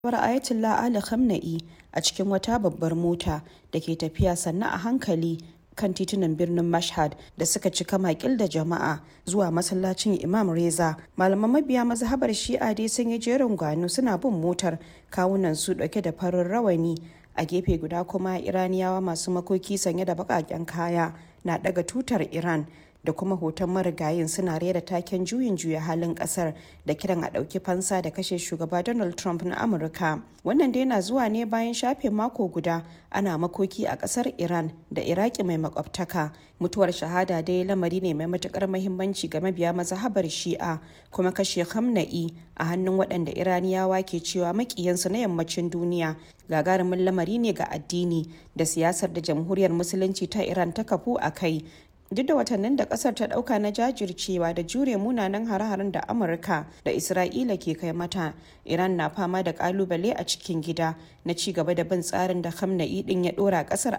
Ayatollah Ali Khamenei a cikin wata babbar mota da ke tafiya sannu a hankali kan titunan birnin Mashhad da suka cika makil da jama'a zuwa masallacin Imam Reza. Malaman mabiya mazhabar Shi'a dai sun yi jerin gwano suna bin motar kawunan su dauke da farin rawani a gefe guda kuma Iraniyawa masu makoki sanye da bakaken kaya na daga tutar Iran da kuma hoton marigayin suna rera taken juyin juya halin kasar da kiran a ɗauki fansa da kashe shugaba donald trump na amurka wannan dai na zuwa ne bayan shafe mako guda ana makoki a kasar iran da iraki mai makwabtaka mutuwar shahada dai lamari ne mai matukar mahimmanci ga mabiya mazhabar shi'a kuma kashe hamna'i a hannun waɗanda iraniyawa ke cewa makiyansu na yammacin duniya gagarumin lamari ne ga addini da siyasar da jamhuriyar musulunci ta iran ta kafu a kai duk da watannin da kasar ta dauka na jajircewa da jure munanan hare-haren da amurka da isra'ila ke kai mata iran na fama da kalubale a cikin gida na ci gaba da bin tsarin da hamna'i din ya dora kasar